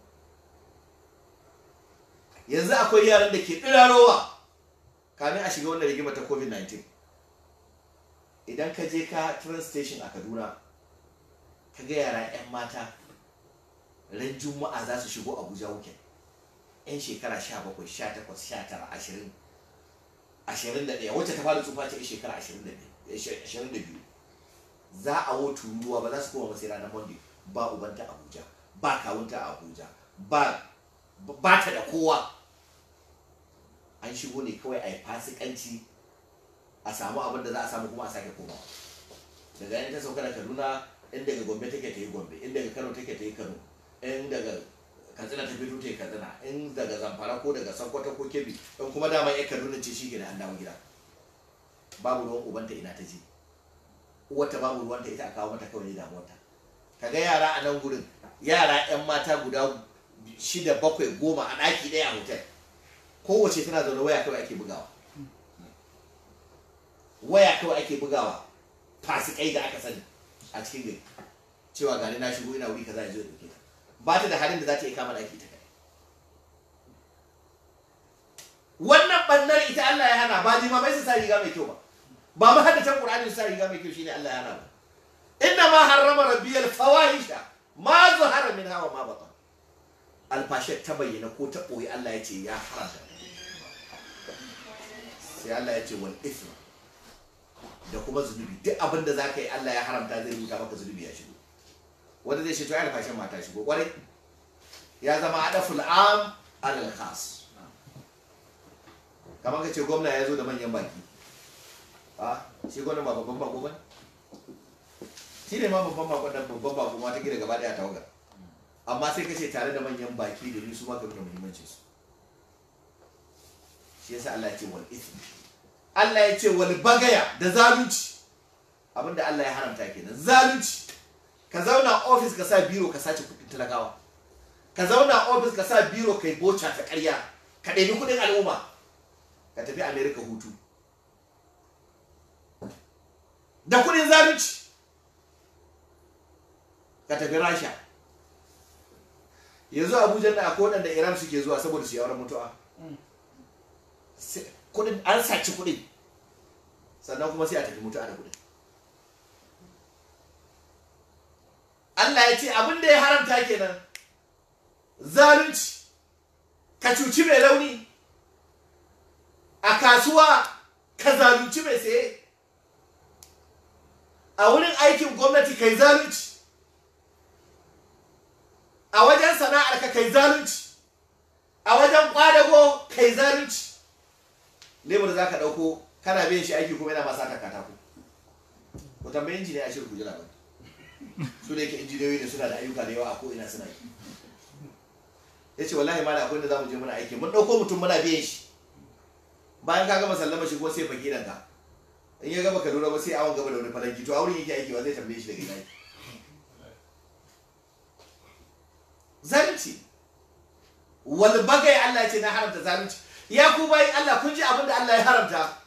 S1: yanzu akwai yaran da ke ɗirarowa kamin a shiga wannan rigima ta covid-19 idan ka je ka train station a kaduna ka ga yara 'yan mata ran juma'a za su shigo abuja wuken 'yan shekara 17 18 19 20 21 wacce ta fara tsufa ce shekara 22 za a wotu ruwa ba za su koma masai ranar monday ba ubanta abuja ba kawunta a abuja ba ba ta da kowa an shigo ne kawai a yi fasikanci a samu abin da za a samu kuma a sake komawa daga yan ta sauka da kaduna in daga gombe take ta yi gombe in daga kano take ta yi kano in daga katsina ta fito ta yi katsina in daga zamfara ko daga sokoto ko kebbi in kuma dama ya kaduna ce shi ke da an dawo gida babu ruwan ubanta ina ta je uwarta babu ruwanta ita a kawo mata kawai damuwarta kaga yara a nan gurin yara yan mata guda shida bakwai goma a ɗaki ɗaya a hotel kowace tana zaune waya kawai ake bugawa waya kawai ake bugawa fasikai da aka sani a cikin gari cewa gani na shigo ina wuri kaza ya zo ya dauke ta ba ta da halin da za ta iya kama ɗaki ta kai wannan bannar ita Allah ya hana ba limamai su sa riga mai kyau ba ba mu haddatan Qur'ani su sa riga mai kyau shine Allah ya hana ba inna ma harrama rabbiyal fawahisha ma zahara min hawa ma batan alfashe ta bayyana ko ta boye Allah ya ce ya haramta sai Allah ya ce wal ithma da kuma zunubi duk abin da za ka yi Allah ya haramta zai rubuta maka zunubi ya shigo wanda zai ce to ya alfashin mata shigo kwarai ya zama adaful am alal khas kamar ka ce gwamna ya zo da manyan baki a shi gwamna ba babban bako ba shi ne ma babban bako da babban bako ma ta gida gaba daya tawagar amma sai ka ce tare da manyan baki domin su ma ka nuna muhimmancin su shi yasa Allah ya ce wal ithmi Allah ya ce wal bagaya da zalunci abinda Allah ya haramta kenan zalunci ka zauna ofis ka sa biro ka sace kudin talakawa ka zauna ofis ka sa biro kai boca ta ƙarya ka ɗebi kudin al'umma ka tafi america hutu da kudin zalunci ka tafi rasha yanzu abuja da akwai waɗanda iran suke zuwa saboda su yi auren mutuwa Sai- kudin an saci kudin sannan kuma sai a tafi mutuwa da kudin Allah ya ce abin da ya haramta kenan zalunci ka cuci mai launi a kasuwa ka zalunci mai saye a wurin aikin gwamnati kai zalunci a wajen sana'ar ka kai zalunci a wajen kwadago kai zalunci lebur za ka ɗauko kana biyan shi aiki kuma yana masa ta katako ku tambayi injiniya a shirku jira ba su da yake injiniyoyi ne suna da ayyuka da yawa a ko'ina suna yi ya ce wallahi ma da akwai da za mu je muna aiki mun ɗauko mutum muna biyan shi bayan ka gama sallama shi kuma sai fage nan ka in ya gaba ka lura ba sai awon gaba da wani falanki to a wurin yake aiki ba zai tambaye shi daga ina yake zalunci wal bagai Allah ya ce na haramta zalunci ya ku bayi Allah kun ji abin da Allah ya haramta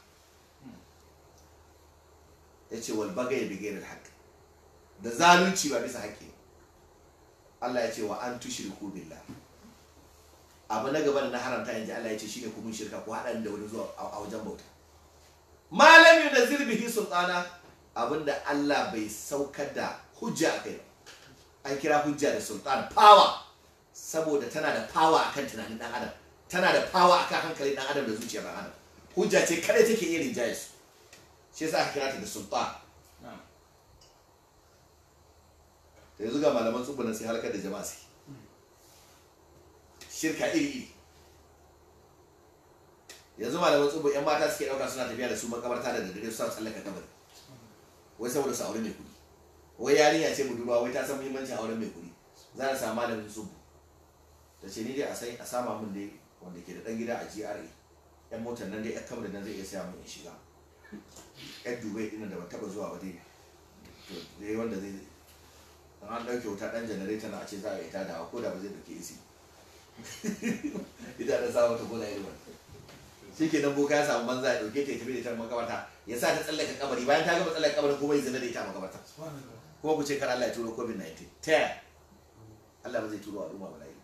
S1: ya ce wal bagai bi ghairil haqq da zalunci ba bisa haƙƙi Allah ya ce wa an tushriku billah abu na gaba da na haramta yanzu Allah ya ce shine ku mun shirka ku haɗa ni da wani zuwa a a wajen bauta malam yunzil bihi sultana abinda Allah bai saukar da hujja a kai ba an kira hujja da sultan power saboda tana da power akan tunanin dan adam tana da power akan hankalin dan adam da zuciyar dan adam hujja ce kada take iya rinjaye su shi yasa aka kira ta da sultan da yanzu ga malaman tsubunan sai halakar da jama'a sai shirka iri iri yanzu malaman tsubu yan mata suke dauka suna tafiya da su makabarta da daddare su sa tsallaka kabari wai saboda su aure mai kuɗi wai yarinya ce budurwa wai ta san muhimmancin auren mai kuɗi za a samu malamin tsubu da ce ni dai a sai a sama min dai wanda ke da ɗan gida a GRA yan motar nan dai yan kamar nan zai iya saya min in shiga yan dubai ɗin da ba taɓa zuwa ba dai to dai wanda zai in an ɗauke wuta ɗan janareta na a ce za a yi tada ko da ba zai ɗauke isi ita da sa mata gona irin shi ke nan boka ya samu banza ya ɗauke ta ya tafi da ita makabarta ya sa ta tsallaka kabari bayan ta gama tsallaka kabarin kuma ya zina da ita a makabarta kuma ku ce kar Allah ya turo covid-19 ta yaya Allah ba zai turo al'umma ba layi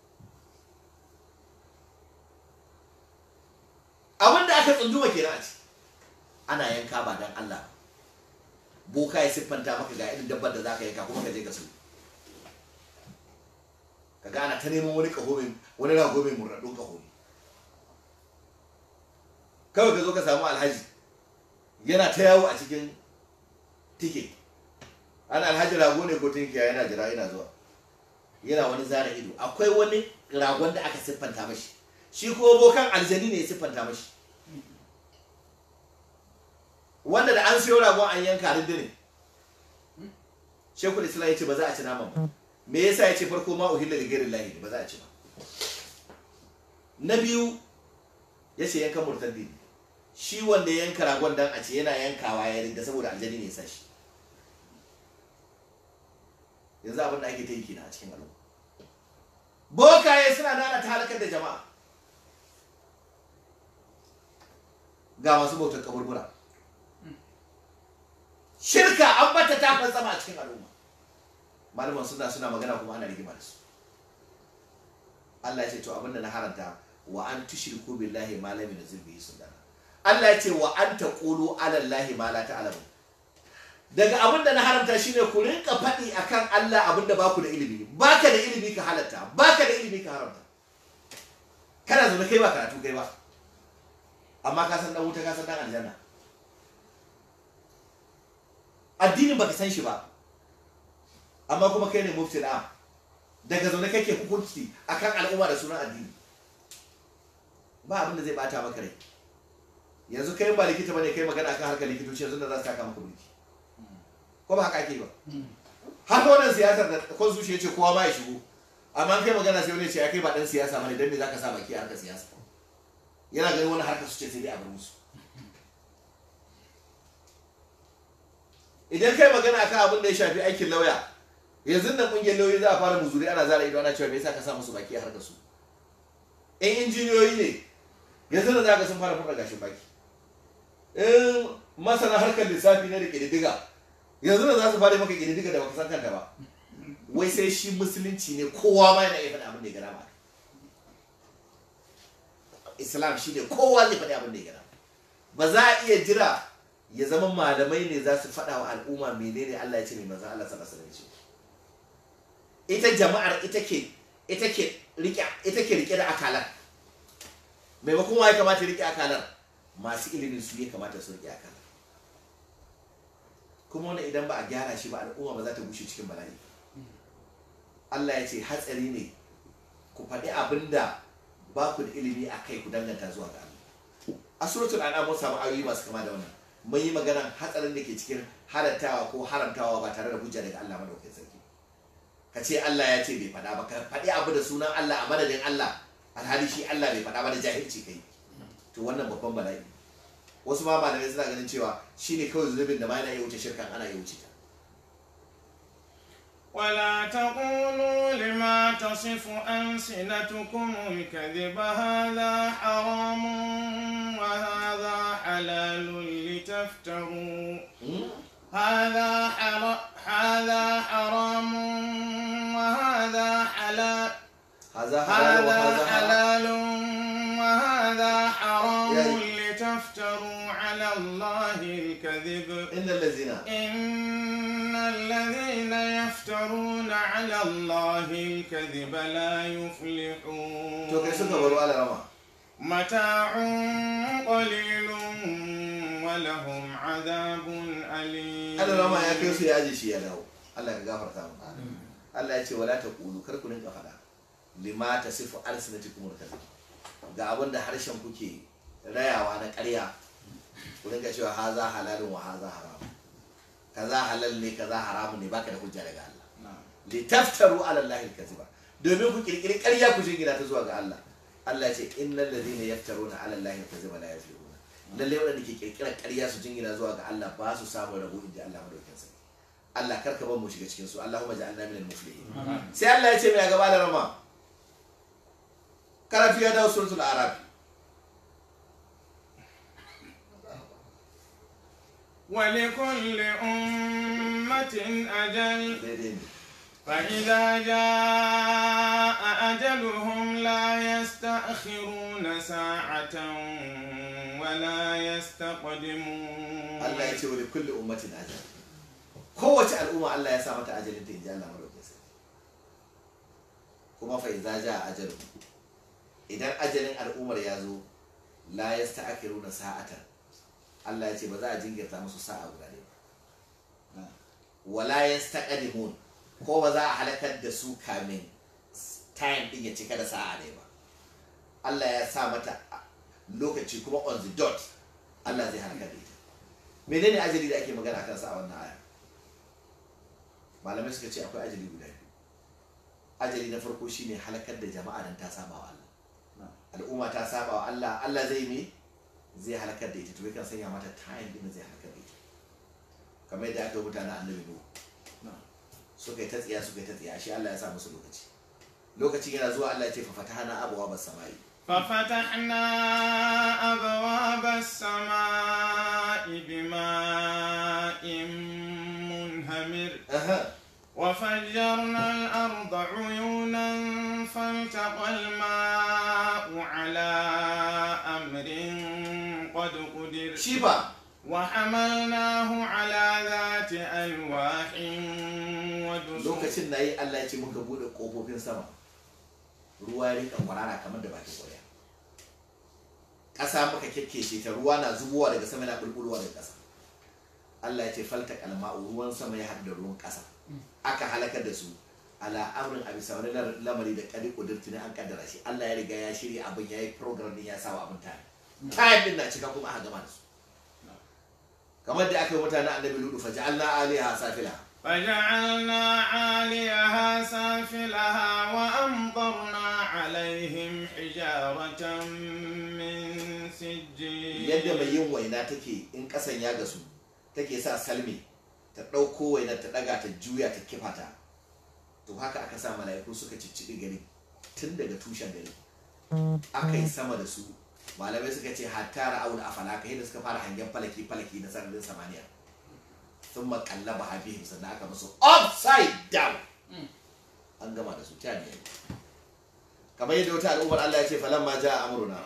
S1: abin da aka tsunduma kenan a ci ana yanka ba dan Allah ba boka ya siffanta maka ga irin dabbar da za ka yanka kuma ka je ka so ka gana ta neman wani kaho mai wani rago mai murnaɗin kaho ne kawai ka zo ka samu alhaji yana ta yawo a cikin tike an alhaji rago ne ko tinkiya yana jira yana zuwa yana wani zara ido akwai wani ragon da aka siffanta mashi shi ko bokan aljani ne ya siffanta mashi wanda da an siyo ragon an yanka rindini shekul islam ya ce ba za a ci naman ba me yasa ya ce farko ma uhilla da gairin lahi ba za a ci ba na biyu ya ce yankan murtaddi ne shi wanda ya yanka ragon dan a ce yana yankawa ya rinda saboda aljani ne ya sa shi yanzu abin da ake ta yi kenan a cikin al'umma bokaye suna nana ta halakar da jama'a ga masu bautar kaburbura shirka an bata ta fantsama a cikin al'umma malaman suna suna magana kuma ana rigima da su Allah ya ce to abinda na haranta wa an tushriku billahi ma lam yunzil bihi sultana Allah ya ce wa an taqulu ala allahi ma la ta'lamu daga abinda na haramta shine ku rinka faɗi akan Allah abinda ba ku da ilimi baka da ilimi ka halatta baka da ilimi ka haramta kana zaune kai ba karatu kai ba amma ka san dan wuta ka san dan aljanna addinin baka san shi ba amma kuma kai ne mufti na daga zaune kake hukunci akan al'umma da sunan addini ba abin da zai bata maka rai yanzu kai ba likita bane kai magana akan harkar likitoci yanzu da za su taka maka mulki ko ba haka ake ba haka wannan siyasar da constitution ya ce kowa ma ya shigo amma kai magana sai wani ya ce ya kai ba dan siyasa bane dan me zaka sa baki a harkar siyasa yana ganin wani harkar su ce sai dai a bar musu idan kai magana akan abin da ya shafi aikin lauya yanzu nan kungiyar lauyoyi za a fara muzuri ana zara ido ana cewa me yasa ka sa musu baki a harkar su in injiniyoyi ne yanzu da za ka sun fara fara gashin baki in masana harkar lissafi na da ƙididdiga yanzu da za su fara maka ƙididdiga da baka san kanta ba wai sai shi musulunci ne kowa ma yana iya faɗi abin da ya gana ma islam shi ne kowa zai faɗi abin da ya gana ba za a iya jira ya zama malamai ne za su faɗa wa al'umma menene Allah ya ce mai manzon Allah sallallahu alaihi wasallam ita jama'ar ita ke ita ke rike ita ke rike da akalar maimakon wa ya kamata ya rike akalar masu ilimin su ya kamata su rike akalar kuma wani idan ba a gyara shi ba al'umma ba za ta gushe cikin bala'i Allah ya ce hatsari ne ku faɗi abin da ba ku da ilimi a kai ku danganta zuwa ga Allah a suratul an'am mun samu ayoyi masu kama da wannan mun yi magana hatsarin da ke cikin halattawa ko haramtawa ba tare da hujja daga Allah madaukakin sarki ka ce Allah ya ce bai faɗa ba ka faɗi abu da sunan Allah a madadin Allah alhali shi Allah bai faɗa ba da jahilci kai to wannan babban bala'i wasu ma malamai suna ganin cewa shine kawai zunubin da ma yana iya wuce shirkan ana iya wuce ta
S3: ولا تقولوا لما تصف ألسنتكم الكذب هذا حرام وهذا حلال لتفتروا هذا حر... هذا حرام وهذا حلال
S1: haza halal wa
S3: هذا
S1: haza haram
S3: حلال وهذا حرام
S1: يعني-
S3: لتفتروا على الله الكذب
S1: innal ladzina
S3: إن الذين يفترون على الله الكذب لا يفلحون
S1: to kai suka baro ala rama
S3: متاع قليل ولهم عذاب أليم
S1: ala rama ya kai su ya aje shi ya dawo Allah ya gafarta mu Allah ya ce wala taqulu kar ku rinka faɗa lima tasifu alsinatikum al-kadhib ga abin da harshen kuke rayawa na ƙarya ku rinka cewa haza halalun wa haza haram kaza halal ne kaza haramun ne baka da hujja daga Allah litaftaru ala Allah al-kadhiba domin ku kirkiri ƙarya ku jingina ta zuwa ga Allah Allah ya ce innal ladhina yaftaruna ala Allah al-kadhiba la yaflihuna lalle wanda ke kirkira ƙarya su jingina zuwa ga Allah ba su samu rabo inda Allah madaukakin sarki Allah karka bar mu shiga cikin su Allahumma ja'alna minal muflihin sai Allah ya ce mai a gaba da rama karatu ya dawo suratul arab
S3: ولكل أمة أجل
S1: daidai ne
S3: فإذا جاء أجلهم لا يستأخرون ساعة ولا يستقدمون
S1: Allah ya ce wa kulli ummatin ajal kowace al'umma Allah ya sa mata ajalin ta inji Allah madaukakin sarki kuma fa idza jaa ajalu idan ajalin al'ummar ya zo la yasta'khiruna sa'atan Allah ya ce ba za a jinkirta musu sa'a guda ɗaya ba wala yastaqdimun ko ba za a halakar da su kamin time din ya cika da sa'a ne ba Allah ya sa mata lokaci kuma on the dot Allah zai halakar da ita menene ajali da ake magana akan sa a wannan aya malamai suka ce akwai ajali guda biyu ajali na farko shine halakar da jama'a dan ta saba wa Allah al'umma ta saba wa Allah Allah zai me zai halakar da ita to kan sanya mata time din da zai halakar da ita kamar yadda aka yi mutane annabi Nuhu suka yi ta tsiya suka yi ta tsiya shi Allah ya sa musu lokaci lokacin yana zuwa Allah ya ce fa fatahana abwaaba samai
S3: ففتحنا أبواب السماء بماء منهمر
S1: aha
S3: وفجرنا الأرض عيونا فالتقى الماء على أمر قد قدر
S1: shi ba
S3: وحملناه على ذات ألواح ودسر
S1: lokacin na yi Allah ya ce muka bude kofofin sama ruwa ya rinka kwarara kamar da bakin ƙwarya ƙasa muka kyakkece ta ruwa na zubowa daga sama na bulbulowa daga ƙasa Allah ya ce falta kalma'u ruwan sama ya haɗu da ruwan ƙasa aka halakar da su ala amrin a bisa wani lamari da kadi kudurti ne an kaddara shi Allah ya riga ya shirya abin ya yi program din ya sawa abin tare time din na cika kuma aka gama da su kamar da aka yi mutane annabi ludu fa ja'alna aliha safila
S3: فجعلنا عاليها سافلها وأمطرنا عليهم حجارة من سجيل
S1: yadda mai yin waina take in kasan ya gasu take sa salmi ta ɗauko waina ta ɗaga ta juya ta kifa ta to haka aka sa mala'iku suka cicciɓi gari tun daga tushen gari aka yi sama da su malamai suka ce hatta ra'aun a falaka yadda suka fara hangen falaki falaki na sararin samaniya sun makalla ba habihim sannan aka musu upside down an gama da su ta ne kamar yadda wata al'ummar Allah ya ce falamma ja amruna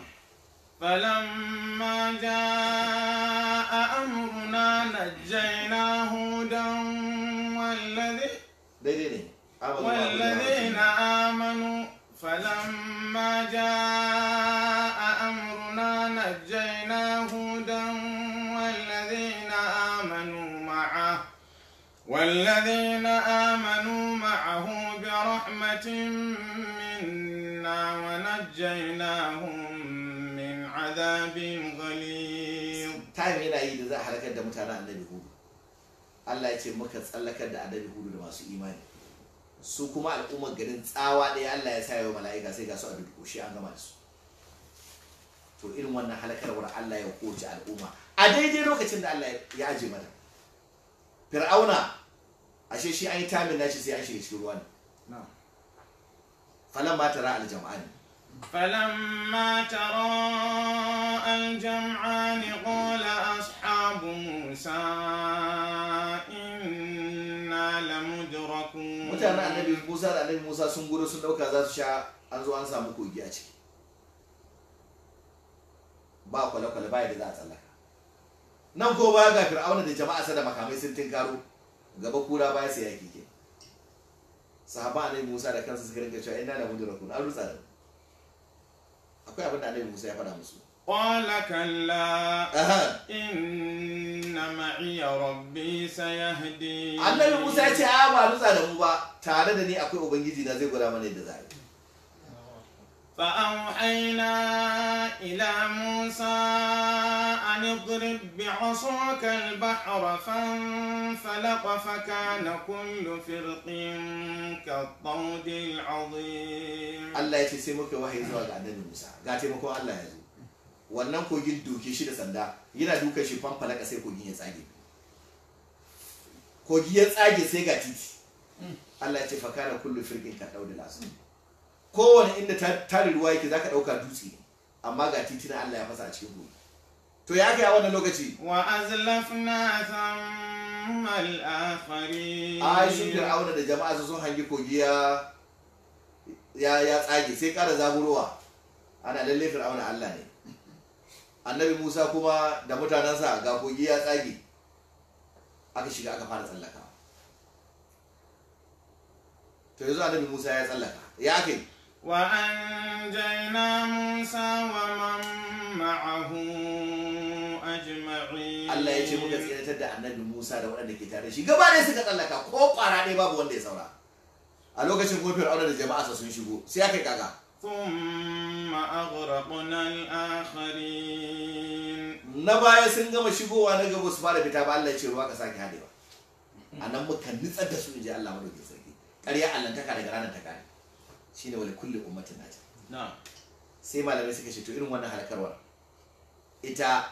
S3: فلما جاء أمرنا نجينا هودا والذي
S1: daidai ne Amanu
S3: والذين
S1: ma'ahu
S3: آمنوا فلما جاء أمرنا نجينا هودا والذين آمنوا معه والذين آمنوا معه برحمة منا ونجيناهم من عذاب غليظ
S1: time yana yi da za a halakar da mutanen annabi hudu Allah ya ce muka tsallakar da annabi hudu da masu imani su kuma al'ummar garin tsawa ɗaya Allah ya sa yau mala'ika sai ga su a dudduko an gama da su to irin wannan halakarwar Allah ya kowace al'umma a daidai lokacin da Allah ya aje mata fir'auna ashe shi an yi tamin nashi sai an shiga cikin ruwa ne falan ma tara aljam'ani
S3: فلما تراءى الجمعان قال أصحاب موسى إنا لمدركون
S1: mutanen annabi musa da annabi musa sun gudu sun dauka za su sha an zo an samu kogi a ciki ba kwale-kwale ba yadda za a tsallaka nan ko baya ga fir'auna da jama'a sa da makamai sun tinkaro gaba kura baya sai yaki ke sahaba annabi musa da kansa suka rinka cewa ina da mudrakun an rutsa da mu akwai abin da annabi musa ya faɗa musu
S3: قال كلا
S1: Aha.
S3: إن معي ربي سيهدين
S1: annabi musa ya ce a ba rutsa da mu ba tare da ni akwai ubangiji na zai gwada mana yadda za a yi
S3: فأوحينا إلى موسى أن اضرب بعصاك البحر فانفلق فكان كل فرق كالطود العظيم
S1: Allah ya ce sai muka yi wahayi zuwa ga annabi Musa ga taimakon Allah ya zo wannan kogin doke shi da sanda yana dukan shi fanfalaka sai kogin ya tsage kogi ya tsage sai ga titi Allah ya ce fakara kullu firqin ka dauda lasu kowane inda ta- tarin ruwa yake zaka dauka dutse ne amma ga titi na Allah ya fasa a cikin kogi to ya kai a wannan lokaci
S3: وأزلفنا ثم الآخرين
S1: ai shi fir'auna da jama'a sun hangi kogi ya ya ya tsage sai kara zaburowa ana lalle fir'auna Allah ne annabi Musa kuma da mutanensa ga kogi ya tsage aka shiga aka fara tsallaka to yanzu annabi Musa ya tsallaka ya kai
S3: وأنجينا موسى ومن معه أجمعين
S1: Allah ya ce muka tsiratar da annabi Musa da waɗanda ke tare da shi gaba ɗaya suka tsallaka ko ƙwara ɗaya babu wanda ya saura a lokacin kuma fir'auna da jama'arsa sun shigo sai aka yi kaga
S3: ثم أغرقنا الآخرين
S1: na baya sun gama shigowa na gaba su fara fita ba Allah ya ce ruwa ka sake hadewa a nan muka nitsar da su in ji Allah madaukin sarki ƙarya allantaka daga ranar ta kare shine wali kulli ummatin nata
S3: نعم
S1: sai malamai suka ce to irin wannan halakarwar ita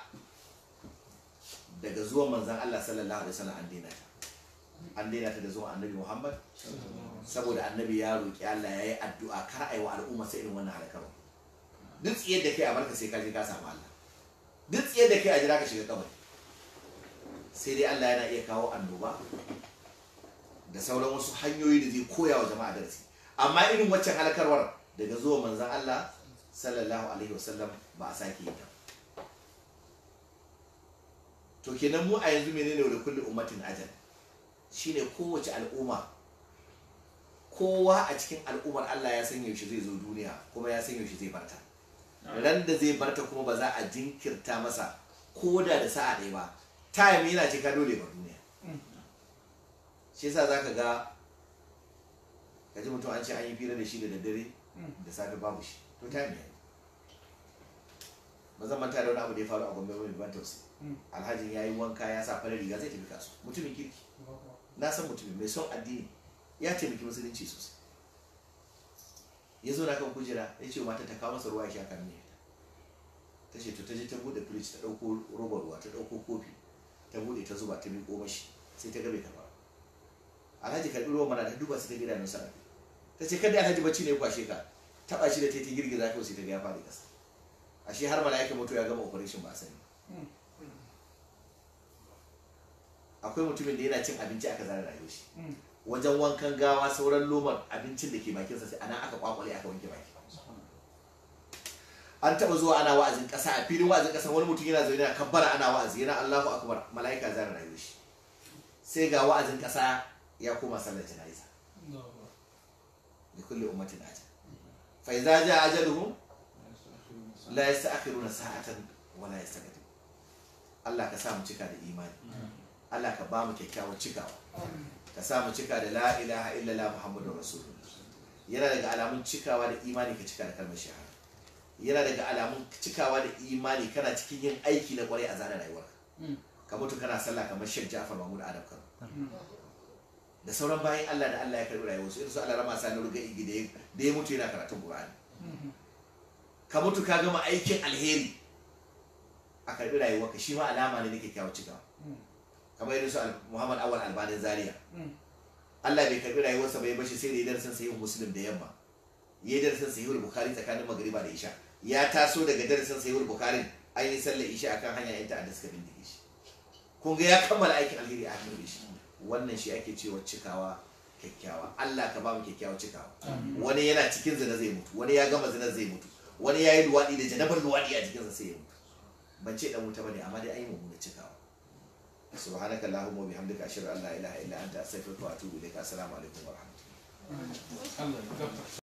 S1: daga zuwan manzan Allah sallallahu alaihi wasallam an daina ta an daina ta da zuwan annabi Muhammad saboda annabi ya roki Allah ya yi addu'a kar a yi wa al'umma sai irin wannan halakarwar duk tsiyar da kai a barka sai ka je ka samu Allah duk tsiyar da kai a jira ka shiga kabari sai dai Allah yana iya kawo annoba da sauran wasu hanyoyi da zai koya wa jama'a darasi amma irin waccan halakarwar daga zuwa manzan Allah sallallahu alaihi wasallam ba a sake yi ta to kenan mu a yanzu menene da kulli ummatin ajal shine kowace al'umma kowa a cikin al'ummar Allah ya san yaushe zai zo duniya kuma ya san yaushe zai barta ran da zai barta kuma ba za a jinkirta masa koda da sa'a ɗaya ba time yana cika dole ba duniya shi yasa zaka ga kaji mutum an ce an yi fira da shi da daddare da safe babu shi to time ne ba zan manta da wani abu da ya faru a gombe mai ban tausayi alhajin ya yi wanka ya sa farar riga zai tafi kasu mutumin kirki na san mutumin mai son addini ya taimaki musulunci sosai ya zo na kan kujera ya ce mata ta kawo masa ruwa ya sha kan miya ta ce to ta je ta bude fridge ta dauko robar ruwa ta dauko kofi ta bude ta zuba ta miƙo mashi sai ta gabe ta ba alhaji karɓi ruwan mana ta duba sai ta gida nan sana ta ce kada alhaji bacci ne ya kwashe ka taba shi da ta ta girgiza kawai sai ta ga ya faɗi ƙasa ashe har mala'ikan mutu ya gama operation ba a sani akwai mutumin da yana cin abinci aka zara rayuwar shi wajen wankan gawa sauran lomar abincin da ke bakinsa sai ana aka kwakwale aka wanke baki an taba zuwa ana wa'azin kasa a filin wa'azin kasa wani mutum yana zaune yana kabbara ana wa'azi yana Allahu akbar mala'ika zara rayuwar shi sai ga wa'azin kasa ya koma sallar jana'iza li kulli ummatin ajal fa idza jaa ajaluhum la yasta'khiruna sa'atan wa la yastaqdimun Allah ka sa mu cika da imani Allah ka ba mu kyakkyawan cikawa ka sa mu cika da la ilaha illallah muhammadur rasulullah yana daga alamun cikawa da imani ka cika da kalmar shahada yana daga alamun cikawa da imani kana cikin yin aiki na kwarai a zana rayuwar ka mutu kana sallah kamar Sheikh Ja'far Mahmud Adam Kano da sauran bayan Allah da Allah ya karbi rayuwar su irin su Allah rama sani ruga igi da ya mutu yana karatun Qur'ani ka mutu ka gama aikin alheri a karbi rayuwarka shi ma alama ne na kyakkyawan cikawa kamar irin su Muhammad Awal Albanin Zaria Allah bai karbi rayuwarsa bai bashi sai da ya darasin sahihul Muslim da yamma ya yi darasin sahihul Bukhari tsakanin magriba da isha ya taso daga darasin sahihul Bukhari an yi sallar isha akan hanya yan ta'adda suka bindige shi kun ga ya kammala aikin alheri a hannun shi wannan shi ake cewa cikawa kyakkyawa Allah ka ba mu kyakkyawa cikawa wani yana cikin zina zai mutu wani ya gama zina zai mutu wani ya yi luwaɗi da janabar luwaɗi a jikinsa sai ya mutu ban ce dan wuta bane amma dai an yi mummuna cikawa سبحانك اللهم وبحمدك أشهد أن لا إله إلا أنت أستغفرك وأتوب إليك السلام عليكم ورحمة الله